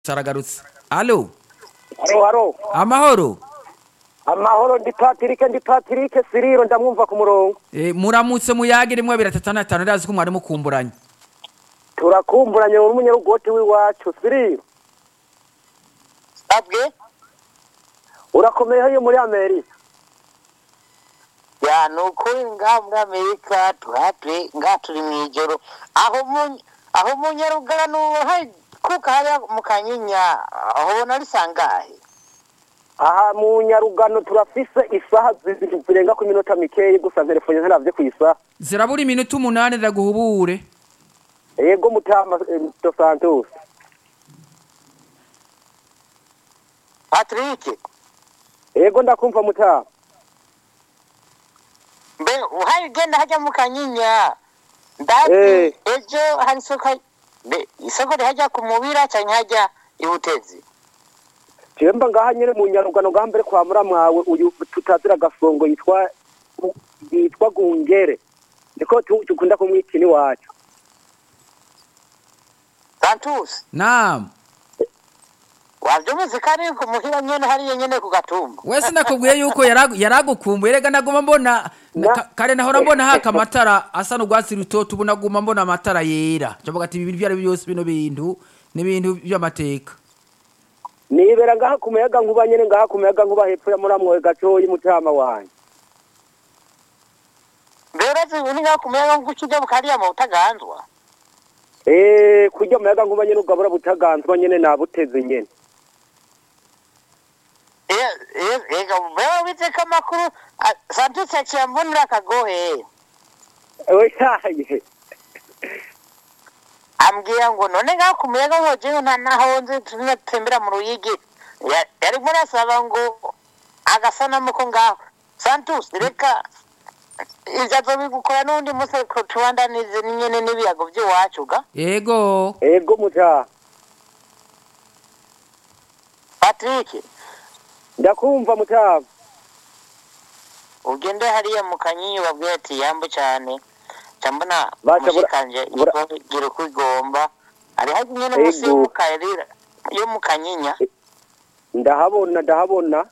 saragarutse alo haro haro amahoro amahoro ndi patirike ndi patirike siriro ndamwumva ku murongo Eh, muramutse muyage rimwe abiri atatu na atanu ndazi ko mwari mukumburanye turakumburanye muri umunyarugoti w'iwacu siriro abwe urakomeye iyo muri amerika ya ni ukuri ngaha muri amerika tuhatwe ngaha turi mu ijoro aho mu aho mu nyarugano hari kuka hariya mu kanyinya aho ubona ari sangahe aha mu nyarugano turafise isaha zibiri zirenga ku minota mikeyi gusa telefone ntaravye ku isaha zirabura iminota umunani ndaguhubure yego mutama eh, dos santos patrick yego ndakumva mutama mbe uhari ugenda hajya mu kanyinya ndazi Eh. ejo hari isoko mbe isoko rihajya ku mubira cyangwa hajya i butezi jemba ngaha nyene mu nyarugano ngaha mbere kwa muramwawe uyu tutazira gasongo yitwa yitwa gungere niko tu- dukunda kumwita iwacu santus naam wabyumvise ko ari ku muhira nyene hariya nyene ku gatumba wese nakubwiye yuko yaragu- yaragukumbuye rega naguma mbona Na- ka- kare nahora mbona haka amatara asa n'urwatsi rutoto ubu naguma mbona amatara yera ndavuga ati ibi byari byose bino bintu ni ibintu by'amateka nibera ngaha ku muyaga nkuba nyene ngaha ku muyaga nkuba hepfo ya muramwawe gatoyi mutama wanje mbere zibuni ngaho kumenya ngo uca ujya bukariya mu butaganzwa Eh, kurya muyaga nkuba nyene ugabura butaganzwa nyene nabuteze nyene ega bewe witeka amakuru ah, santus yaciye ambonera akagohe ewe taye ambwira ngo none ngaho kumenya ngo jewe nta naho nzi tunatembera mu ruyigi Ya- yarimo arasaba ngo agasanamu ko ngaho santus reka ivyo azobigukora n'uwundi munsi ko tubandanize nyene n'ibiyago vy'iwacu ga yego ego mutama patrick ndakumva mutama ugende hariya mu kanyinyi babwire ati yambu cyane cyambona Baca bura- mushikanje bura- gira uko igomba ari hafi nyene Ego. munsi yo mu karira yo mu kanyinya ndahabona ndahabona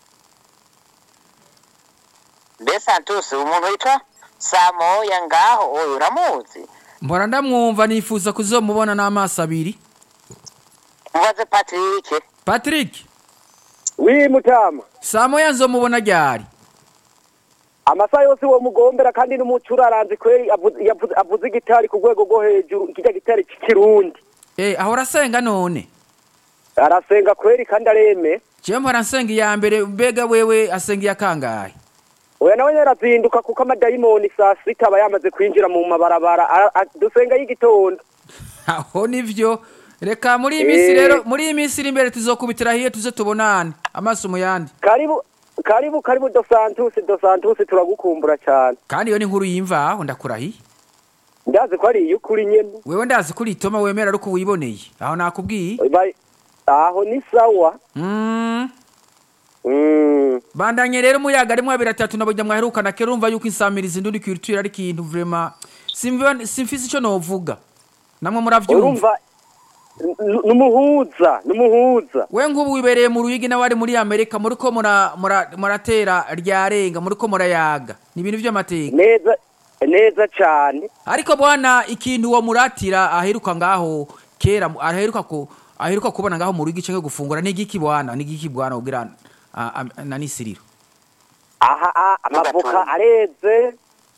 mbe santus umuntu witwa samoya ngaho oyo uramuzi mpora ndamwumva nifuza kuzomubona n'amaso abiri mubaze patrick patrick wi mutama saa moya nzomubona ryari amasaha yose uwo mugombera kandi n'umuco uraranze kweri avuze- yavuze- avuze igitari ku rwego rwo hejuru kirya gitari c'ikirundi Eh, ahora asenga none arasenga kweri kandi areme jewe mpora nsenga iya mbere mbega wewe asenga iya kangahe oya nawe nyene arazinduka kuko amadayimoni saa sita aba yamaze kwinjira mu mabarabara Ara- a- dusenga y'igitondo aho nivyo reka muri iyi minsi Eh. rero muri iyi minsi iri imbere tuzokubitira hiye tuze tubonane amaso mu yandi karibu karibu karibu dos santus dos santus turagukumbura cyane kandi iyo ni inkuru yimvaho ndakurahiye ndazi ko ari iy'ukuri nyene wewe ndazi ko itoma wemera ariko wiboneye aho nakubwiye Ba- aho ni sawa mm. Mm. bandanye rero umuyaga rimwe abiri atatu nabujya mwaherukana kera urumva yuko insamirizi nduri kwirutira ari ikintu vrema simva- simfise ico novuga namwe muravyumva urumva n- numuhuza numuhuza we nk'ubu wibereye mu ruyigi nawe ari muri amerika muriko mura- mura- muratera ryarenga muriko murayaga ni ibintu vy'amateka neza neza cyane ariko bwana ikintu uwo muratira aheruka ngaho kera mu- aheruka ku aheruka kubona ngaho mu rugi canke gufungura ni igiki bwana ni igiki bwana ubwira ah, ah, na nisiriro aha ah, amavoka Agatunga. areze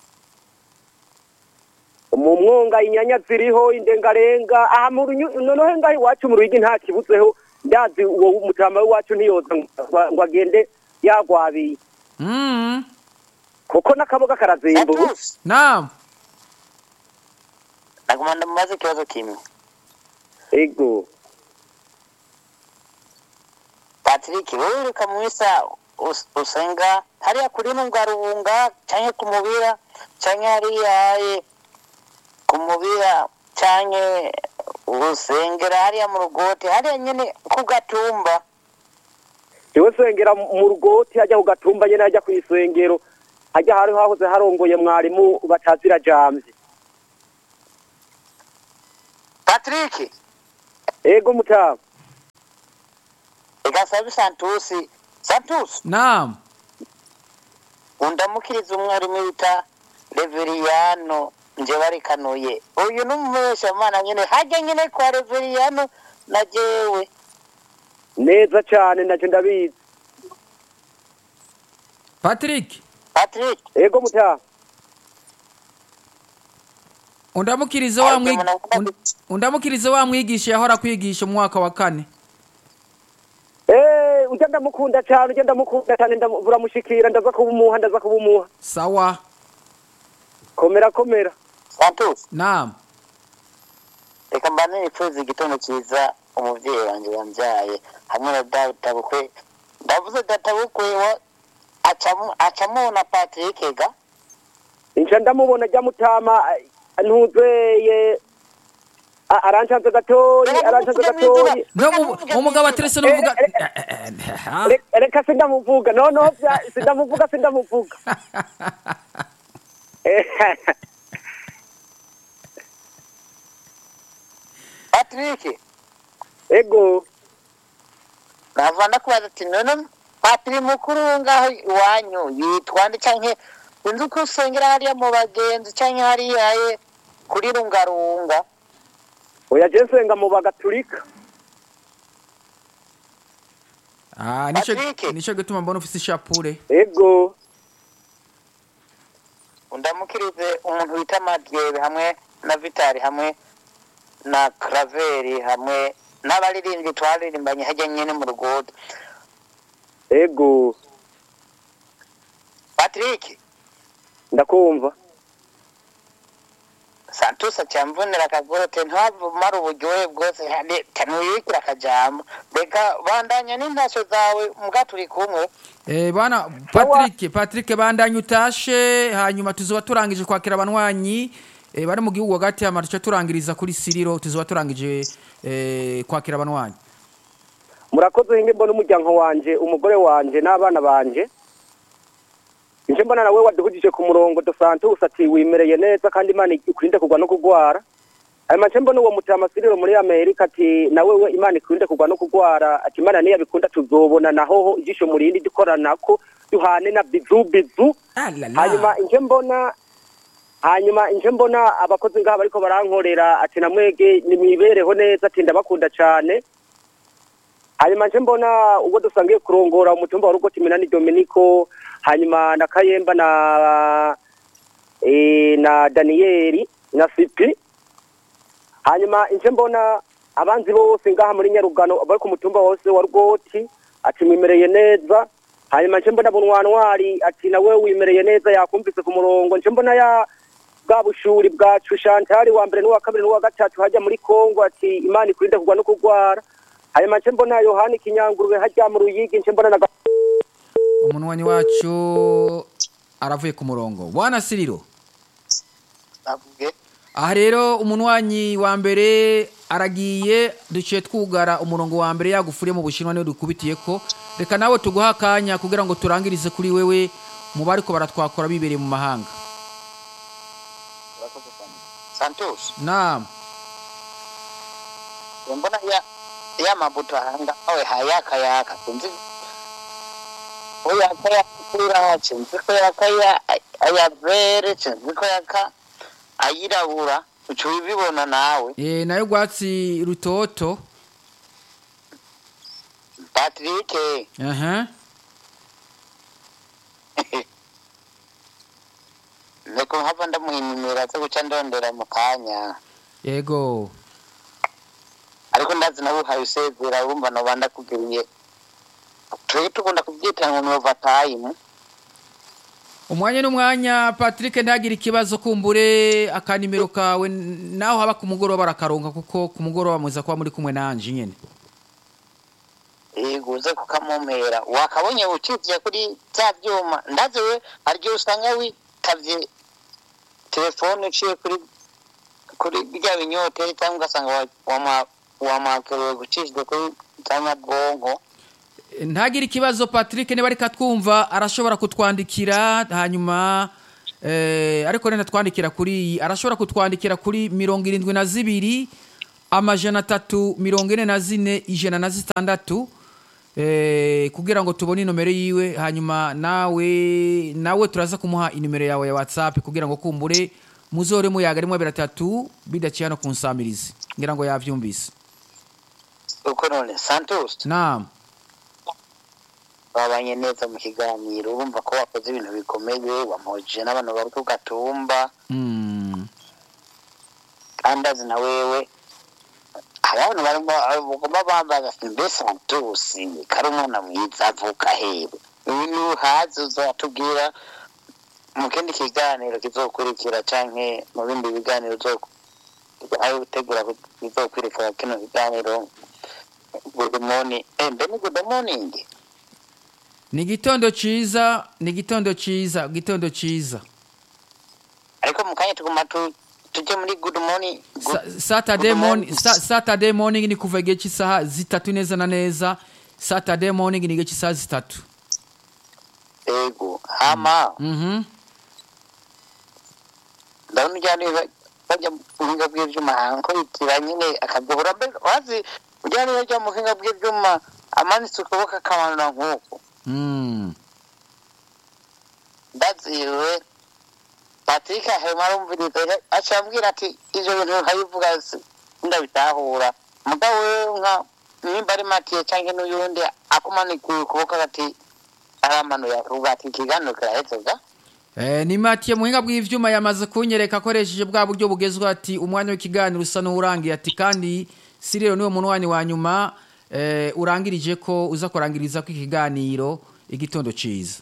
mu mwonga inyanya ziriho indengarenga aha mu runyu- noneho ngaho iwacu mu ruyigi nta kibuzeho ndazi uwo mutama w'iwacu ntiyoza ngo- ngo agende yagwabiye mm. kuko n'akaboga karazimba ubu santus naam naguma ndamubaza ikibazo kimwe ego patrick wowe ureka mu misa us- usenga hariya kuri nunga rubunga canke ku mubira canke hariya eh, ku mubira canke usengera hariya mu rugoti hariya nyene ku gatumba jewe sengera mu rugoti hajya ku gatumba nyene hajya kw'isengero hajya hari hahoze harongoye mwarimu batazira jamvye patrick ego mutama reka sabe santusi santusi naam undamukiriza umwarimu bita reveriyano nje barikanuye uyu ni umubeshamana nyine hajya nyine kwa reveriyano na jewe neza cyane nacyo ndabizi patrick patrick ego mutaha undamukirize wa Ariko mwig- muna- und- undamukirize wa mwigisha yahora kwigisha mu mwaka wa kane Eh, ujya ndamukunda cyane ujya ndamukunda cyane ndamu- uramushikira ndaza kubumuha ndaza kubumuha sawa komera komera santusi naam reka mbane nipfuza igitondo cyiza umubyeyi wanjye wambyaye hamwe na databukwe ndavuze databukwe wa acamu acamuna patrick ga nca ndamubona ajya mutama eh, ntuzeye a- arancanze gatoyi arancanze gatoyi no mu- umugabo aterese n'uvuga Re- reka sindamuvuga noneho bya- sindamuvuga sindamuvuga Eh, patrick ego nava ndakubaza ati none patiri mukuru ngaho iwanyu yitwa nde canke sinzi uko usengera hariya mu bagenzi canke hariya ye kuri rungarunga oya je nsenga mu bagaturika Ah, nico Patrick. nico gituma mbona ufise ishapure ego undamukirize umuntu wita madyebe hamwe na vitari hamwe na kraveri hamwe n'abaririmbyi twaririmbanye hajya nyene mu rugodo ego patrick ndakumva santos acyamvunira akagorote ntiwavumara uburyohe bwose tanuyikira akajambo reka bandanya n'intasho zawe mbwa turi kumwe Eh, bana Patrick Patrick bandanye utashe hanyuma tuzoba turangije kwakira abanywanyi eh, bari mu gihugu hagati ama tuca turangiriza kuri Siriro tuzoba turangije eh, kwakira abanywanyi murakoze hinge mbona umuryango wanje umugore wanje n'abana banje nje mbona nawe waduhugije ku murongo do santus ati wimereye neza kandi imana ikurinde kugwa no kugwara hanyuma nje mbona uwo mutama siriro muri amerika ati nawe we imana ikurinde kugwa no kugwara ati imana niyo abikunda tuzobona naho ijisho murindi dukoranako duhane na bizu bizu hanyuma nje mbona hanyuma nje mbona abakozi ngaha bariko barankorera ati namwege nimwibereho neza ati ndabakunda cane hanyuma nje mbona ubwo dusangiye kurongora umutumba wa rugoti minani dominico hanyuma na kayemba na e, na daniyeli na sipi hanyuma nje mbona abanzi bose ngaha muri nyarugano bari ku mutumba wose wa rugoti ati mwimereye neza hanyuma nje mbona bunwanwari ati nawe wimereye neza yakumvise ku murongo nje mbona ya bwa bushuri bwacu shantari wa mbere n'uwa kabiri n'uwa gatatu hajya muri kongo ati imana ikurinde kugwa no kugwara hanyuma nce mbona yohani kinyangurube hajya mu ruyigi nce mbona na Ga- umunwanyi wacu aravuye ku murongo bwana Siriro navuge aha rero umunwanyi wa mbere aragiye duciye twugara umurongo wa mbere yagufuriye mu bushinwa niyo dukubitiye ko reka nawe tuguha akanya kugira ngo turangirize kuri wewe mu bari ko baratwakora bibereye mu mahanga santos naam mbona ya ya mabuto hanga awe hayaka yaka kunzi oya kaya kura chinzi ko yaka ya aya vere chinzi ko yaka ayirabura ucu bibona nawe e, nayo rwatsi rutoto Patrick aha Neko hava ndamuhimira zo guca ndondera mu kanya yego ariko ndazi nawe uhaye usezera urumva noba ndakugiriye turi tugunda kubyita ngo ni overtime umwanya n'umwanya patrick ntagire ikibazo kumbure akanimero kawe naho haba ku mugoroba arakaronka kuko ku mugoroba muza kuba muri kumwe nanje nyene yego uze kukamumera wakabonye ucitiye kuri bya byuma ndazi we hari igihe usanga witavye telefone uciye kuri kuri bya binyoteri cyangwa ugasanga wa- wama- wamakerewe gucishijwe kuri za nyabwonko ntagire ikibazo patrick niba ariko atwumva arashobora kutwandikira hanyuma eh, ariko rero twandikira kuri iyi arashobora kutwandikira kuri mirongo irindwi na zibiri amajana atatu mirongo ine na zine ijana na zitandatu eh, kugira ngo tubone inomero yiwe hanyuma nawe nawe turaza kumuha inimero yawe ya whatsapp kugira ngo kumbure muzore muyaga rimwe biratatu bidaciye hano ku nsamirizi ngira ngo yavyumvise uko none santos naam babanye neza mu kiganiro urumva ko wakoze ibintu bikomeye wamuhujije n'abantu bari ku gatumba mm. kandi azi na wewe hari abantu barimo bagomba bambaza ati mbe santos kari umwana mwiza avuka hewe nuhazi uzatubwira mu kindi kiganiro kizokurikira canke mu bindi biganiro aho gutegura bizokurikira kino kiganiro good morning eh mbe ni good morning ni igitondo ciza ni igitondo ciza igitondo ciza ariko mu kanya tuguma tu- tuje muri good morning good- Sa- saturday good morning sa- saturday morning ni kuva igihe cy'isaha zitatu neza na neza saturday morning ni igihe cy'isaha zitatu ego hama mhm ndabona ujyana bajya mu buhinga bw'ibyuma hanko bitira nyine akaduhura mbere wazi ujyana bajya mu buhinga bw'ibyuma amanitse ukuboko akamanura nk'uko mm. ndaziwe patrick ahema arumviriza aca ambwira ati ivyo bintu nkabivuga si- ndabitahura mugabo wewe nka nimba ari matiye canke n'uyundi akumanikuye ukuboko ati aramanuye akavuga ati ikiganiro kirahezega Eh, ni matiye muhinga bw'ivyuma yamaze kunyereka akoresheje bwa buryo bugezweho ati umwanya w'ikiganiro usa n'uwurangiye ati kandi si rero niwo munwanyi wa nyuma eh, urangirije ko uza kurangiriza ko ikiganiro igitondo ciza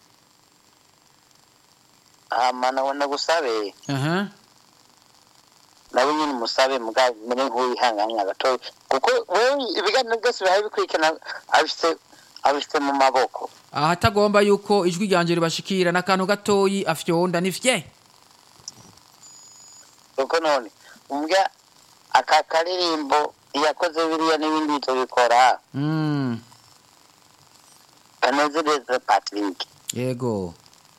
hama nabona gusabe aha nawe nyine umusabe mugabo mbere nk'uwihanganya gatoya kuko wewe ibiganiro byose bihaye bikurikirana abifite abifite mu maboko ahatagomba yuko ijwi ryanje ribashikira n'akantu gatoyi afyonda ni fye kuko none umbwa aka karirimbo yakoze biriya n'ibindi bitobikora mm. kanezereza patrick yego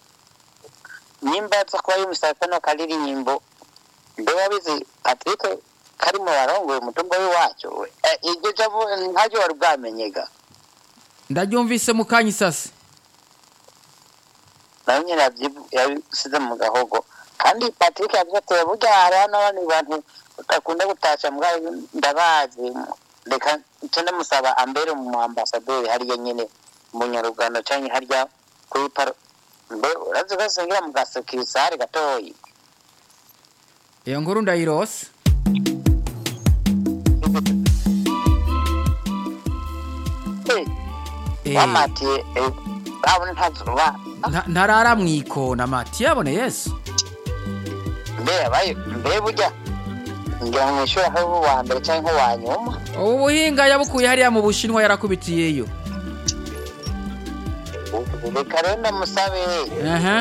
nimba aza kuba yumisaba kano karirimbo mbe wabizi patrick kari mu barongoye umutungo w'iwacu we Eh, iryo jambo ntaryo wari bwamenyega ndaryumvise mu kanya isase nawe nyine yabyibu- yabisize mu gahogo kandi patrick yavuze ati burya hariho n'abandi bantu udakunda gutasha mbwa ndabazi reka nce ndamusaba ambere mu ambasaderi hariya nyine mu nyarugano canke harya kuri paro mbe urazi ko singira mu gasekirisare gatoyi iyo nkuru ndayirose Eh, Eh, bamatiye eh, babona ntazuba nta- ntarara mwikona mati yabone yesu mbe yabaye mbe burya ngira ngo mwishuri aho uwa mbere canke uwa nyuma ubu buhinga yabukuye hariya mu bushinwa yarakubitiyeyo reka rero ndamusabe aha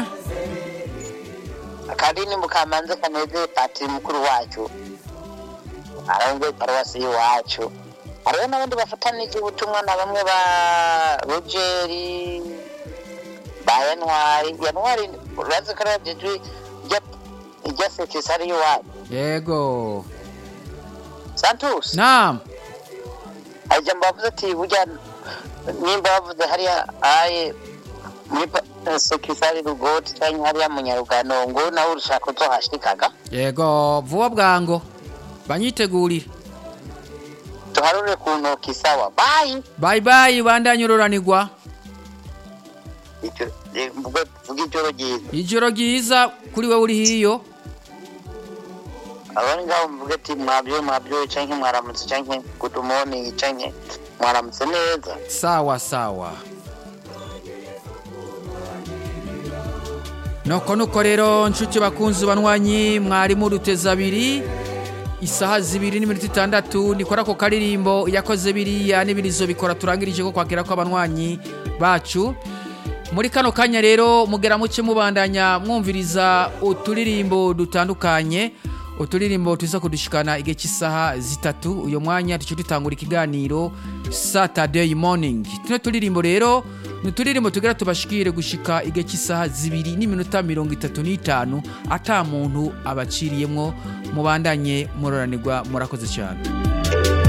akadini mukamanze kaneze patiri mukuru wacu arongoye paruwasi y'iwacu hariho n'abandi bafatanije ubutumwa na bamwe ba rogeri ba yanwari yanwari urazi ko arajejwe ijya sekisari y'iwacu yego santus nam hari ijambo bavuze ati burya nimba bavuze hariya aye muri pa- sekisari rugoti cyangwa hariya mu nyarugano ngo nawe urushaka uzohashikaga yego vuba bwango banyitegurire tuharure ku ntoki sawa bayi bayi bayi bandanye ururanirwa Icyo- eh, mvuge- vuga ijoro ryiza ijoro ryiza kuri we uri hiyo abari ngaho mvuge ati mwabyo mwabyo canke mwaramutse canke good morning canke mwaramutse neza sawa sawa nuko nuko rero nshuti bakunzi banywanyi mwarimu ruteza abiri isaha zibiri n'iminota itandatu nikora ako karirimbo yakoze biriya n'ibirizo bikora turangirije ko kwakira ko abanywanyi bacu muri kano kanya rero mugera muke mubandanya mwumviriza uturirimbo dutandukanye uturirimbo tuza kudushikana igihe cy'isaha zitatu uyu mwanya tuce dutangura ikiganiro saturday morning tuno turirimbo rero ni uturirimbo tugera tubashikire gushika igihe cy'isaha zibiri n'iminota mirongo itatu n'itanu ata muntu abaciriyemwo mubandanye muroranirwa murakoze cyane